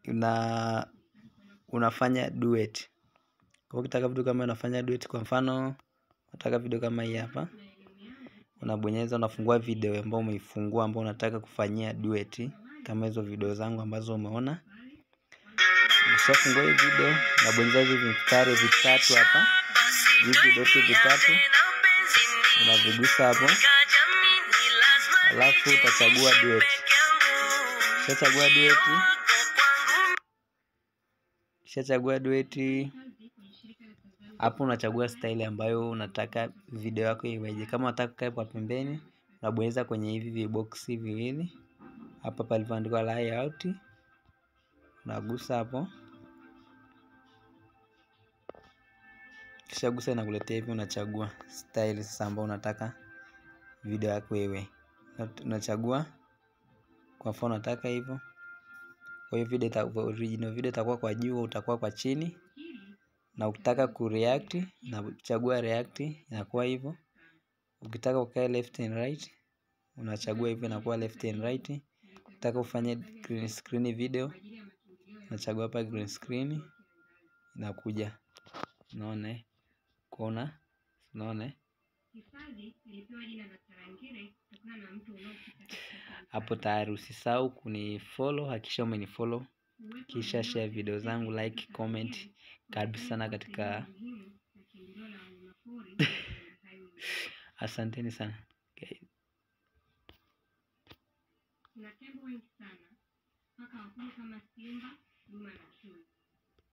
una unafanya duet. Kwa ukitaka video kama unafanya duet kwa mfano unataka video kama hii hapa. Unabonyeza unafungua video ambao umeifungua ambao unataka kufanyia duet kama hizo video zangu ambazo umeona. Ukishafungua hii video unabonyeza hivi vistari vitatu hapa. Hivi vidoti vitatu unavigusa hapo. Alafu utachagua duet. Ukishachagua duet ukishachagua duet hapo unachagua style ambayo unataka video yako iweje. Kama unataka ikae kwa pembeni unabonyeza kwenye hivi viboksi viwili hapa palipoandikwa layout unagusa hapo. Ukishagusa inakuletea hivi unachagua style sasa ambayo unataka video yako iwe. Unachagua kwa mfano unataka hivyo. Kwa hiyo video original video itakuwa kwa juu utakuwa kwa chini. Na ukitaka kureact unachagua react inakuwa hivyo. Ukitaka ukae left and right unachagua hivyo inakuwa left and right. Ukitaka ufanye green screen video unachagua hapa green screen inakuja. Unaona kuona unaona hapo tayari usisahau kunifollow hakikisha umenifollow kisha share video zangu like comment karibu sana katika asanteni sana.